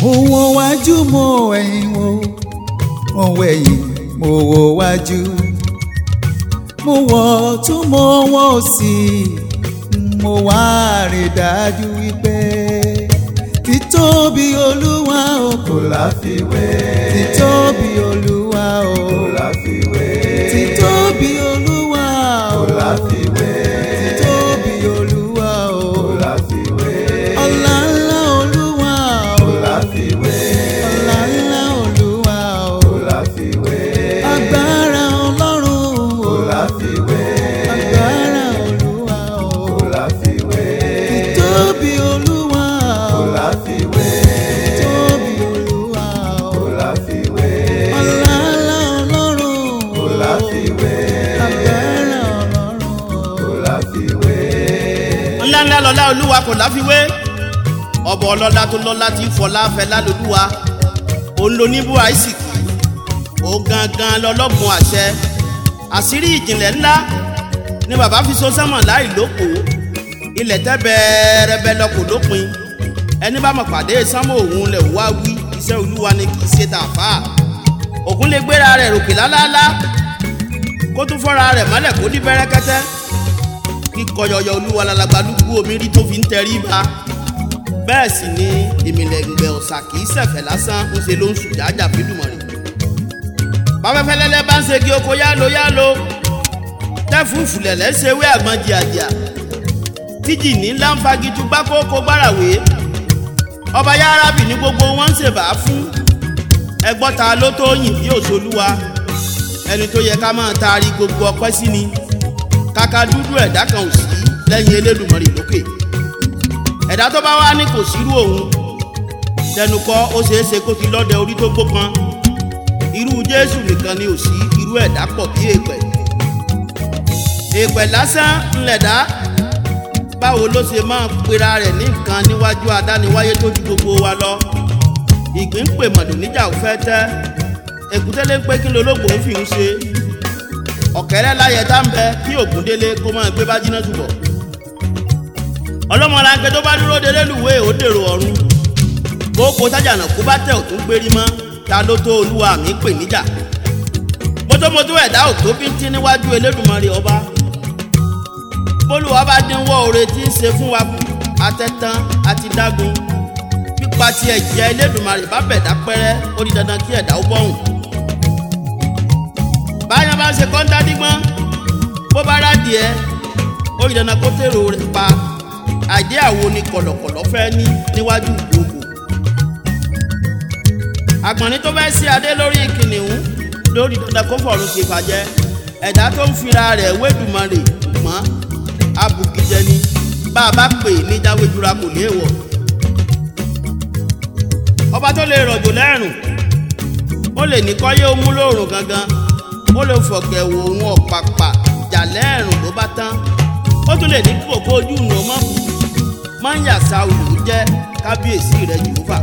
mo wo wájú mo ẹ̀yìn wo mo wẹ̀yìn mo wo wájú mo wọ̀ tún mo wọ̀ sí mo wá rí dájú wípé títóbi olúwa o kò láfiwé títóbi olúwa o kò láfiwé títóbi olúwa o kò láfiwé títóbi olúwa o kò láfiwé ọlá ńlá olúwa o kò láfiwé ọlá ńlá olúwa o kò láfiwé agbára ọlọ́run o kò láfiwé agbára olúwa o kò láfiwé títóbi olúwa o kò láfiwé títóbi olúwa o kò láfiwé ọlá ńlá ọlọ́run o kò láfiwé agbára ọlọ́run o kò láfiwé. ńlá ńlá lọ́lá olúwa kò láfiwé ọbọ̀ ọlọ́lá tó lọ́lá tí fọlá fẹlá lolúwa òun ló ní bú àìsìkì ó gangan lọ́lọ́gbọ̀n àṣẹ àṣírí ìjìnlẹ̀ ńlá ni bàbá fi so sẹ́mọ̀ láì lóko ilẹ̀ tẹ́ bẹ́ẹ̀rẹ́bẹ́ lọ kò lópin ẹni bá mọ̀ pàdé sánmọ̀ òun lẹ̀ wá wí iṣẹ́ olúwa ni kì í ṣe tàfà òkun lè gbéra rẹ̀ ròkè lálálá kó tún fọ́ra rẹ̀ mọ́lẹ̀ kó dí bẹ́rẹ́kẹ́tẹ́ kíkọyọyọ olúwa lálàgbàlúgbú omi rí tó fi ń tẹrí ba bẹ́ẹ̀ sì ni ìmìlẹ̀ǹgbẹ̀ ọ̀sà kì í ṣẹ̀fẹ̀ lásán ń ṣe ló ń sùn jájà fídùmọ̀rì báfẹ́fẹ́ lẹ́lẹ́ bá ń ṣe kí oko yálo yálo tẹ́fúùfù lẹ̀lẹ́ ṣe wé àgbọn jìàjìà tíjì ní ńlá ń fagitú gbákòókò gbárawé ọba yárábì ní gbogbo wọn ń ṣèbà fún ẹgbọ́ta ló tó yìn bí òṣòlúwa ẹni tó yẹ ká máa taari gbogbo ọpẹ́ sí ni kàkà dúdú ẹ̀dá kan ò sí lẹ́yìn elédùnmọ̀rì lókè ẹ̀dá tó bá wá ní kò sírú òun tẹnukọ ó ṣeé ṣe kó ti lọ́dẹ orí tó gbókan irú jésù nìkan ni ò sí irú ẹ̀dá pọ̀ bí èèpẹ̀ èèpẹ̀ lásán ńlẹ̀dá báwo ló ṣe máa pera rẹ̀ ní nǹkan níwájú adániwáyé tó ju gbogbo wa lọ ìgbín pè mọ̀dùn níjà ò fẹ́ tẹ́ èkútẹ́lẹ́ pé kí lolóògbò ń fi ń ṣe ọ̀kẹ́rẹ́ láyẹ tá ń bẹ kí ògúndélé kó máa gbé bá jiná túbọ̀ ọlọ́mọlanke tó bá dúró de lélùwé ó dèrò ọ̀run kókó tájànà kó bá tẹ̀ ò tún gbérí mọ́ ta ló tó olúwa mi pè níjà mótómótó ẹ̀dá ò tó bí ń tí níwájú elédùnmarè ọba bólúwa bá dínwó oore tí ń ṣe fún wa atẹ́tán àti dágun pípa ti ẹ̀jẹ̀ elédùnmarè bá bẹ̀dá pẹ́rẹ́ ó di dandan kí ẹ̀dá ó bọ̀hùn báyọ̀ bá ṣe kọ́ńtà dígbọ́n bó bá rádìẹ ó di dandan kó tèrò rẹ̀ pa àjẹ́ àwo ni kọ̀lọ̀kọ̀lọ̀ fẹ́ ní níwájú ìgbòho àgbọ̀nrín tó fẹ́ sí adé lórí kìnìún lórí dandan kó fọ̀rùn ṣe fàjẹ́ ẹ̀dá tó ń fira rẹ̀ wédùmarè mọ́ abùkìjẹ ni bá a bá pè ní jáwéjúra kò ní èèwọ̀ ọba tó lè rọ̀jò lẹ́rùn ó lè ní kọ́yé ó mú lóòrùn gangan ó lè fọ̀gẹ̀ wò òun ọ̀pàpà jà lẹ́rùn ló bá tán ó tún lè ní kókó ojú ìnà mọ́ máa ń yàsá olù jẹ́ kábíyèsí rẹ̀ jùlọ́fà.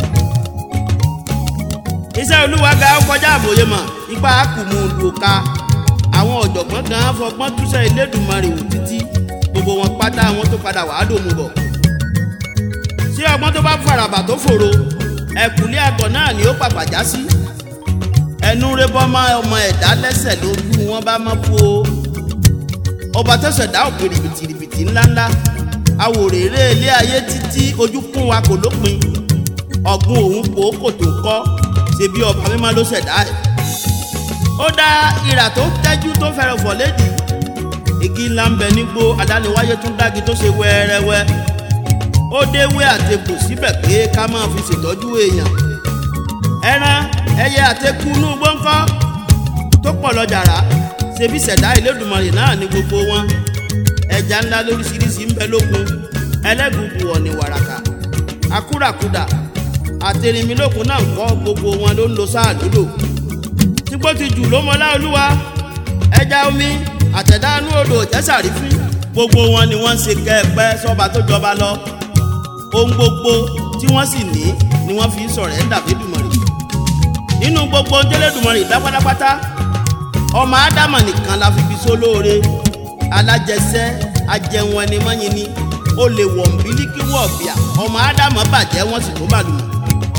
iṣẹ́ olúwa ga ó kọjá àbòye mọ̀ ipa kùmù lùka àwọn ọ̀jọ̀gbọ́n gan fọgbọ́n túṣẹ́ Elédùmarè wò títí gbogbo wọn pátá wọn tó padà wàá dòmù bọ̀. ṣé ọgbọ́n tó bá farabà tó fòrò ẹ̀kúlé àgọ̀ náà ni ó pàpà já sí. ẹnu rẹ bọ́ mọ́ ọmọ ẹ̀dá lẹ́sẹ̀ lójú wọn bá mọ́ fún o. ọba tó ṣẹ̀dá òpè rìbìtìrìbìtì ńláńlá awòrèrè ilé ayé títí ojú kún wa kò lópin ọ̀gbun òun kò kò tó ń kọ́ ṣe bí ọba mímọ́ ló ṣẹ̀dá ẹ̀. ó dá ìrà tó tẹ́jú tó fẹ́rẹ̀ fọ̀ lédìí igi ńlá ń bẹ nígbó adániwáyé tún dági tó ṣe wẹ́ẹ́rẹ́wẹ́ ó déwé àtẹkù síbẹ̀ pé ká máa fi ṣètọ́jú èèyàn ẹran ẹyẹ àtẹkù inú gbọ́ńkọ́ tó pọ̀ lọ́jàrá ṣebí ṣẹ̀dá Elédùmarè náà ní gbogbo wọn ẹja ńlá lóríṣiríṣi ń bẹ lókun ẹlẹ́gùnkù ọ̀nì wàràkà akúràkudà àtẹnimílòkun náà ń kọ́ gbogbo wọn ló ń lo sáà lódò tígbó ti jù ló mọlá olúwa ẹja omi àtẹ̀dánú odò ìtẹ́sàrí fún gbogbo wọn ni wọ́n ń ṣe kẹ́ẹ̀pẹ́ sọ́ba tó jọba lọ ohun gbogbo tí wọ́n sì ní ni wọ́n fi ń sọ̀rọ̀ ẹ̀ dàbí dùmọ̀rì nínú gbogbo tẹ́lẹ̀dùmọ̀rì dá pátápátá ọmọ ádámà nìkan la fi fi sólóore alájẹsẹ́ ajẹun ẹni mọ́yin ni ó lè wọ̀ nbílíkì wọ̀ bíà ọmọ ádámà bàjẹ́ wọ́n sì tó bàlùmọ̀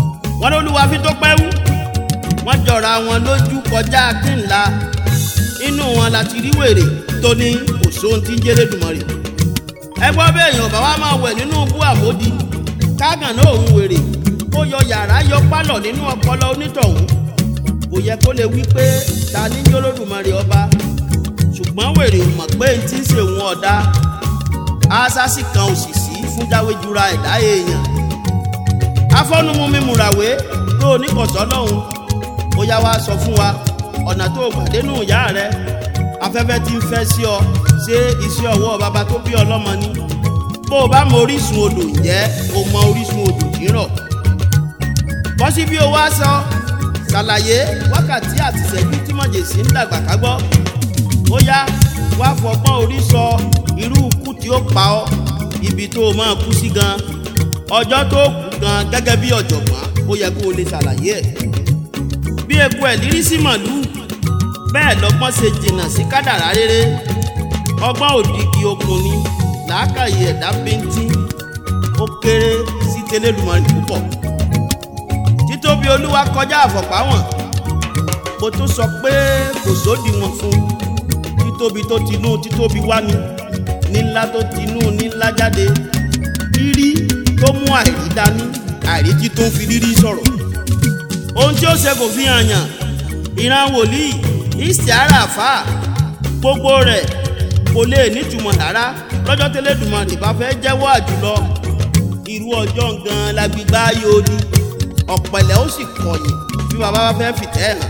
wọ́n lólúwa fi tó pẹ́wú wọ́n jọra wọn lójú kọjá kínla inú wọn láti rí wèrè tó ní òṣòun tí ń jẹ́lẹ́dùmarè ẹgbọ́n bẹ́ẹ̀ èèyàn bá wa máa wẹ̀ nínú bú àmódi kágàn náà òun wèrè kó yọ yàrá yọ pálọ̀ nínú ọpọlọ onítọ̀hún kò yẹ kó lè wí pé ta ní jólódùmarè ọba ṣùgbọ́n wèrè ò mọ̀ pé tí ń ṣe òun ọ̀dà ásásì kan òṣìṣì fún jáwéjura ẹ̀dá èèyàn afọ́numú mímúrawé tó oníkọ̀sọ́ lọ́hùn ó yá wá sọ fún wa ọ̀nà tó gbàdénú ìyá rẹ afẹ́fẹ́ tí ń fẹ́ sí ọ ṣé iṣẹ́ ọwọ́ bàbá tó bí ọlọ́mọ ni bó o bá mọ orísun odò ǹjẹ́ o mọ orísun odò rírọ̀ bọ́sí bí o wá sọ ṣàlàyé wákàtí àtìṣẹ́jú tí mọ̀jèsí ń dàgbà kágbọ́ ó yá wá fọgbọ́n orí sọ irú ikú tí ó pa ọ́ ibi tó o máa kú sí gan ọjọ́ tó kú gan gẹ́gẹ́ bí ọ̀jọ̀gbọ́n ó yẹ kó o lè ṣàlàyé ẹ̀ bí eku ẹ̀ lírí sí màlúù bẹ́ẹ̀ lọ́gbọ́n ṣe jìnnà sí kádàrá rere ọgbọ́n òdìgí okùn ni làákàyè ẹ̀dá bíntín ó kéré sí tẹlẹ́dùmarè púpọ̀ títóbi olúwa kọjá àfọ̀páwọ̀n mo tún sọ pé kò sódiwọ̀n fún títóbi tó tinú títóbi wá ni nílá tó tinú nílá jáde rírí tó mú àìrí dání àìrí tí tó ń fi rírí sọ̀rọ̀ ohun tí ó ṣe kò fi hàn yàn ìran wòlíì ìsìára àfà gbogbo rẹ̀ kò lè nítumọ̀ rárá lọ́jọ́ tẹ́lẹ̀dùmarè bá fẹ́ jẹ́wọ́ àjùlọ irú ọjọ́ gan-an la gbígbá yóò di ọ̀pẹ̀lẹ̀ ó sì kọ̀yìn bí bàbá bá fẹ́ fìtẹ́ hàn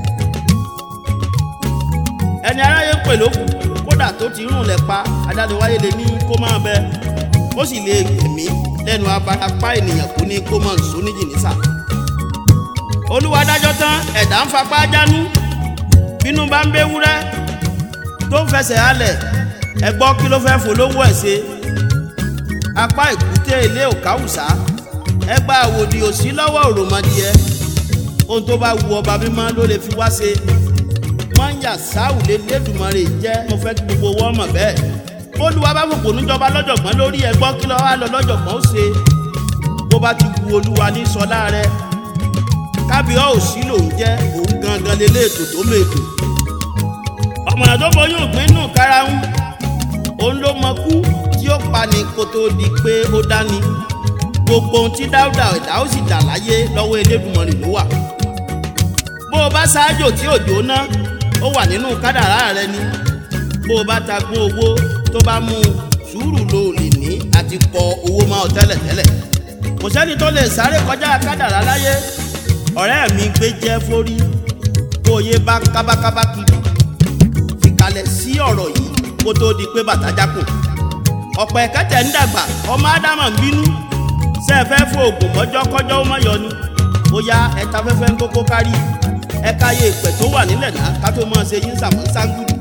ẹni aráyé ń pè lókù kódà tó ti rùn lẹ̀ pa adániwáyé lè ní kó máa bẹ ó sì lè gbẹ̀mí lẹ́nu abarapá ènìyàn kú ní kó máa ń so níjì nísà olúwa dájọ́ tán ẹ̀dá ń fapá jánú bínú bá ń béwúrẹ́ tó ń fẹsẹ̀ halẹ̀ ẹ gbọ́ kí ló fẹ́ folówó ẹ̀ ṣe apá èkúté ilé òkáwùsá ẹ gba àwòdì òsí lọ́wọ́ òròmọdìẹ ohun tó bá wu ọba mímọ́ ló lè fi wá ṣe mọ́nyà sáwùlé lẹ́dùnmọ́rè jẹ́ mo fẹ́ kí gbogbo wọ́n mọ̀ bẹ́ẹ̀ olúwa bá fòpò níjọba lọ́jọ̀gbọ́n lórí ẹ gbọ́ kí ló wá lọ lọ́jọ̀gbọ́n ó ṣe bó bá ti wu olúwa ní sọlá rẹ kábíọ́ òsì lòún jẹ́ òun gangan lélẹ́ ètò tó mètò ọ̀mọ̀nà tó bọyún ògbín nù karahun òun ló mọ kú tí ó pa ní kó tó di pé ó dání gbogbo ohun tí dáúdà ẹ̀dá ó sì dà láyé lọ́wọ́ elédùnmọ̀rì ló wà bó o bá ṣáájò tí òjò ná ó wà nínú kádàrá rẹ ni bó o bá ta gún owó tó bá mú sùúrù ló lè ní àti kọ owó máa tẹ́lẹ̀tẹ́lẹ̀ kò sẹ́ni tó lè sáré kọjá kádàrá láyé ọ̀rẹ́ mi gbé jẹ́ forí kó o yé bá kábákábá kiri fìkàlẹ̀ sí ọ̀rọ̀ yìí kó tó di pé bàtà jákò ọ̀pọ̀ ẹ̀kẹ́tẹ̀ ń dàgbà ọmọ ádámà ń bínú ṣe é fẹ́ fún oògùn mọ́jọ́ kọ́jọ́ ó mọ́yọ ni bóyá ẹ̀ta fẹ́fẹ́ ń kókó kárí ẹ̀ka yẹ ìpẹ́ tó wà nílẹ̀ náà ká tó máa ṣe yín sàmọ́ ságùdù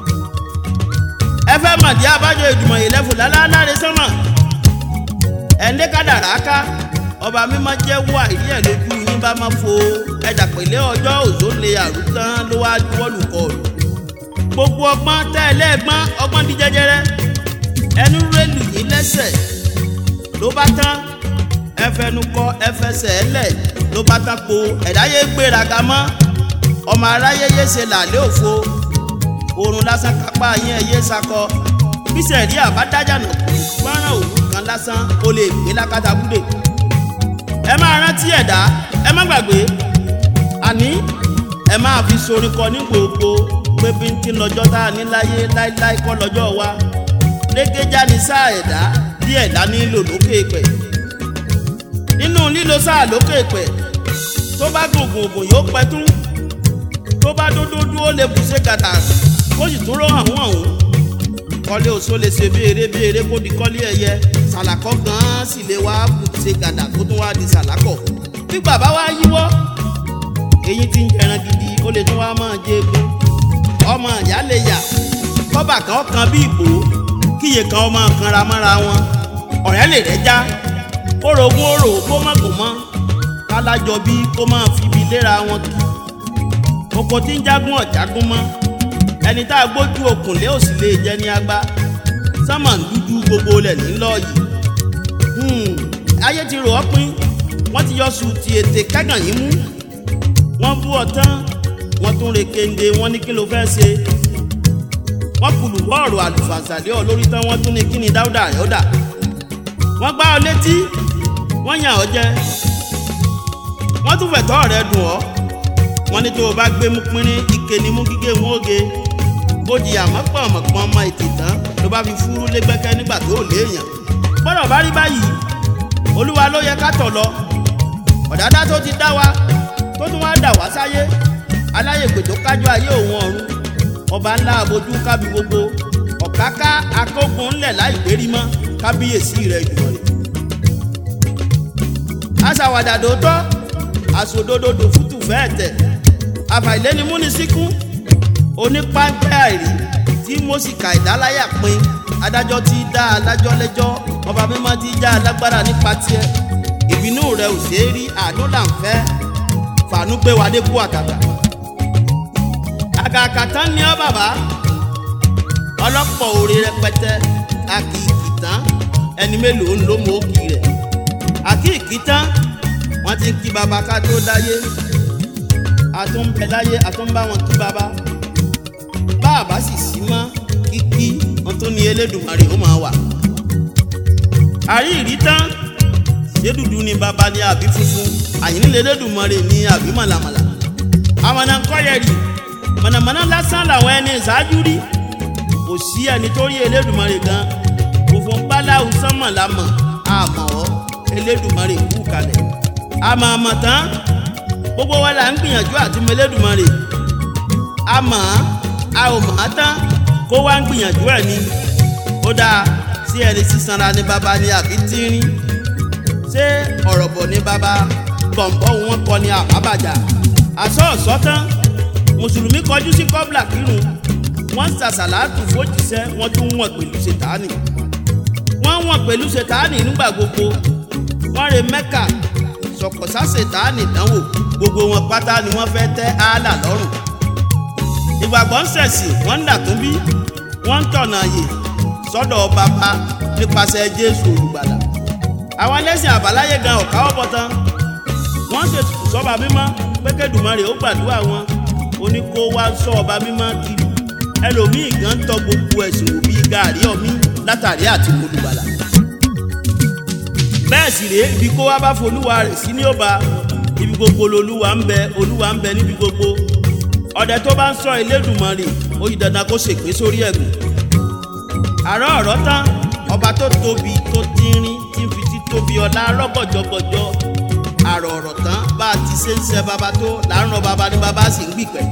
ẹ fẹ́ màdí abájọ ìdùmọ̀ yìí lẹ́fù láláláre sánmà ẹ̀ńdé kádàrá ká ọba mímọ́ jẹ́wọ́ àìrí ẹ̀ lójú yín bá máa fo ẹ̀dà pẹ̀lẹ́ ọjọ́ òzó lè àrùtán ló wá wọ́lù kọlù gbogbo ọgbọ́n tẹ́ ẹ lẹ́ẹ̀gbọ́n ọgbọ́n di jẹjẹrẹ ẹnu rélù yín lẹ́sẹ̀ ló bá tán ẹfẹnu kọ ẹfẹsẹ̀ ẹlẹ̀ ló bá tán po ẹ̀dá yé gbéraga mọ́ ọmọ aráyé yé ṣe làlẹ́ òfo oorun lásán kápá yín ẹ̀yẹ sakọ bísẹ̀ rí àbádájà nà kú fọ́nrán òun kan lásán ó lè gbé lákàtà búdè ẹ máa rántí ẹ̀dá ẹ má gbàgbé àní ẹ máa fi sorin kọ ní gbogbo pé bí n ti lọ́jọ́ tá a ní láyé láíláí kọ́ lọ́jọ́ wa lẹ́gẹ́já ni sáà ẹ̀dá bí ẹ̀dá nílò lókè pẹ̀ nínú lílo sáà lókè pẹ̀ tó bá gùngùn ògùn yóò pẹ́ tún tó bá dúdú dúró lè bù ṣe gàdà kó sì tún rọ́ àwọn ọ̀hún kọ́lé oṣó lè ṣe béèrè béèrè kó di kọ́lé ẹyẹ sàlàkọ́ gan-an sì lè wá bù ṣe gàdà kó tún wá di sàlákọ̀ bí bàbá wa yíwọ́ èyí tí ń jẹran gidi ó lè tún wá máa jẹ egun ọmọ ìyá lè yà kọ́bà kan kan bí ìbò kíyè kan ọmọ kanra mọ́ra wọn ọ̀rẹ́ lè rẹ́já kórogún òrò kó má kò mọ́ kálájọ bí kó máa fi ibi léra wọn kì oko tí ń jágún ọ̀jágún mọ́ ẹni tá a gbójú okùn lé òsì lè jẹ́ ní agbá sánmà ń dúdú gbogbo lẹ̀ nílọ yìí ayé ti rò ọ́ pín wọ́n ti yọ sùtì ètè kágàn yín mú wọ́n bú ọ tán wọ́n tún re kéde wọ́n ní kí ló fẹ́ ṣe wọ́n kùlù bọ́ọ̀rù àlùfàǹsàlẹ́ ọ lórí tán wọ́n tún ní kí ni dáúdà yọ̀dà wọ́n gbá ọ létí wọ́n yàn ọ́ jẹ wọ́n tún fẹ̀tọ́ rẹ dùn ọ́ wọ́n ní tó o bá gbé mú pínrín ike ni mú gígé wọn oge bó di àmọ́pọ̀ ọmọkùnrin ọmọ ètè tán ló bá fi fúrú lẹ́gbẹ́kẹ́ nígbà tó ò léèyàn gbọ́dọ̀ bá rí báyìí olúwa ló yẹ ká tọ̀ lọ ọ̀dádá tó ti dá wa tó tún wá dà wá sáyé aláyègbè tó kájọ ayé òun ọ̀run ọba ńlá abojú kábi gbogbo ọ̀káká akógun ńlẹ̀ láì gbérí mọ́ kábíyèsí rẹ̀ jùlọ rẹ̀. aṣàwàdà dòótọ́ àsòdodo fútù fẹ́ẹ̀ tẹ̀ àfàìlénímúnisíkún onípáńpẹ́ àìrí tí mọ́síkà ìdáláyà pin adájọ́ tí dá adájọ́ lẹ́jọ́ ọba mímọ́ tí já alágbára nípa tiẹ̀ ìbínú rẹ̀ ò ṣeé rí àánú là ń fẹ́ fàánú gbé wa dé kú àtàtà àgàkà tán ni ọ bàbá ọlọ́pọ̀ òre rẹpẹtẹ àkìkì tán ẹni mélòó ló mọ òkì rẹ̀ àkìkì tán wọ́n ti ń kí baba ká tó dáyé àtúnbẹ láyé àtúnbá wọn kí baba báàbá sì sí mọ́ kíkí wọn tó ní Elédùmarè ó máa wà àrí ìrí tán ṣé dúdú ni baba ni àbí funfun àyìnlẹ̀ Elédùmarè ni àbí màlàmàlà àwọn náà kọ́ yẹ rí mọ̀nàmọ́ná lásán làwọn ẹni ìṣáájú rí kò sí ẹni tó rí Elédùmarè gan òfò báláwo sánmọ̀ lámọ̀ àmọ́ ọ́ Elédùmarè kú kalẹ̀ àmọ́ àmọ́ tán gbogbo wa là ń gbìyànjú àti mọ Elédùmarè àmọ́ a ò mọ̀ á tán kó wá ń gbìyànjú ẹ̀ ni ó dáa sí ẹni sísanra ní baba ni àbí tínrín ṣé ọ̀rọ̀ bọ̀ ní baba bọ̀m̀bọ̀ wọn kọ ni àbábàjá àsọ̀ ọ̀sọ́ tán mùsùlùmí kọjú sí kọ́bla kírun wọ́n ń sàṣàlátù fòjíṣẹ́ wọ́n tún wọ̀n pẹ̀lú ṣètánì wọ́n wọ̀n pẹ̀lú ṣètánì nígbà gbogbo wọ́n re mẹ́kà sọ̀kọ̀sá ṣètánì dánwò gbogbo wọn pátá ni wọ́n fẹ́ tẹ́ áálà lọ́rùn ìgbàgbọ́ ń ṣẹ̀sìn wọ́n ń dàtún bí wọ́n ń tọ̀nà àyè sọ́dọ̀ bàbá nípasẹ̀ jésù olùgbàlà àwọn ẹlẹ́sìn àbáláyé gan ọ̀ká ọ̀bọ̀ tán wọ́n ṣètò sọ́ba mímọ́ pékèdùmarè ó gbàdúrà wọn ó ní kó wá sọ ọba mímọ́ kiri ẹlòmíì gan tọ gbogbo ẹ̀sìn wò bíi gàárì ọ̀mí látàrí àti olùgbàlà bẹ́ẹ̀ sì rèé ibi kó wá bá folúwa rẹ̀ sí ní ọba ibi gbogbo lolúwa ń bẹ olúwa ń bẹ níbi gbogbo ọdẹ tó bá ń sọ Elédùmarè ó yí dandan kó ṣègbé sórí ẹ̀gùn àárọ̀ ọ̀rọ̀ tán ọba tó tóbi tó tínrín tí ń fi títóbi ọlá rọ́gọ̀jọgọjọ àrọ̀ ọ̀rọ̀ tán bá a ti ṣe ń ṣe baba tó láàárọ̀ baba ní baba sì ń gbìpẹ́.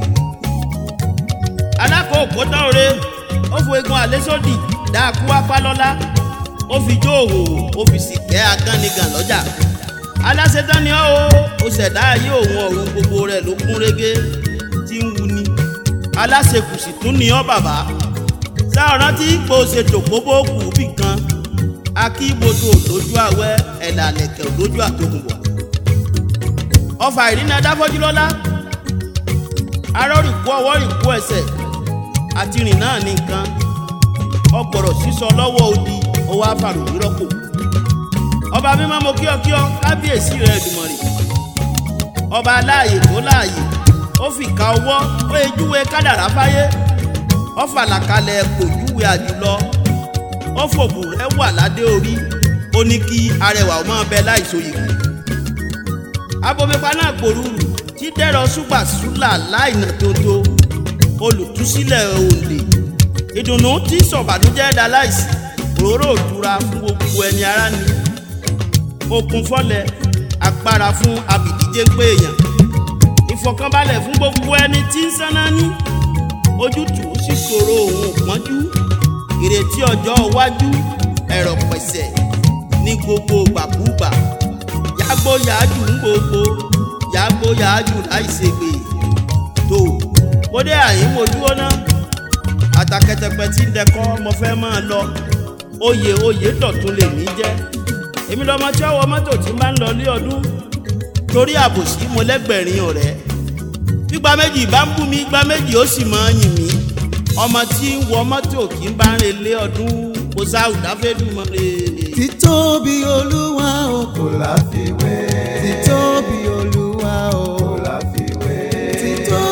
alákòókò tán ore ó fo egun àlésòdì dáàkú apálọ́lá ó fi jó òhòhò ó fi sì kẹ́ agánigàn lọ́jà. aláṣetán ni ó ó ṣẹ̀dá ayé òun ọ̀run gbogbo rẹ̀ ló kún régé tí ń wuni. aláṣekùsì tún ni ọ́ bàbá sáọ̀rán tí ipò ṣètò kóbó kù bì kan akíbodo lójú àwẹ̀ ẹ̀dà lẹ̀kẹ̀ lójú àtòkùnbọ̀ ọfà ìrìnà dáfọ́jú lọ́lá arọ́rìnkú ọwọ́ rìnkú ẹsẹ̀ àti rìn náà ní nǹkan ọgbọ̀rọ̀ sísọ lọ́wọ́ odi owó afárò rírọ́pò ọba mímọ́ mo kíọ́kíọ́ kábíyèsí rẹ̀ Èdùmàrè ọba aláàyè tó láàyè ó fi ka ọwọ́ ó ejúwe kádàrá fáyé ó fàlàkalẹ̀ kò júwe àjùlọ ó fòbù rẹ̀ wà ládé orí ó ní kí arẹwà ó máa bẹ láìsòyè kù abomipa náà gbòòrùrù tí dẹ́rọ ṣùgbà ṣúlà láìnà tótó olùtúsílẹ̀ òǹdè ìdùnnú tí sọ̀bàdújẹ́ da láìsí òróró òtura fún gbogbo ẹni ara ni okun fọ́lẹ̀ agbára fún abìdíje pé èèyàn ìfọ̀kànbalẹ̀ fún gbogbo ẹni tí ń sáná ní ojútùú sì ṣòro òun pọ́njú ìrètí ọjọ́ iwájú ẹ̀rọ pẹ̀sẹ̀ ní gbogbo gbàkúgbà yàgbó yàájú ń gbogbo yàgbó yàájú láìsègbè tó kódé àyín mojú ọ̀nà àtàkẹ́tẹ̀pẹ́ tí ń dẹkọ́ mo fẹ́ máa lọ oyè oyè dọ̀tún lèmi jẹ́ èmi lọ́mọ tí ọwọ́ mọ́tò tí máa ń lọ lé ọdún torí àbòsí mo lẹ́gbẹ̀rin ọ̀rẹ́ gbígba méjì bá ń bú mi gbá méjì ó sì máa ń yìn mí ọmọ tí ń wọ mọ́tò kì í bá ń relé ọdún kò sáwùdá fẹ́dùmarè. títóbi olúwa o kò láfiwé títóbi olúwa o kò láfiwé títóbi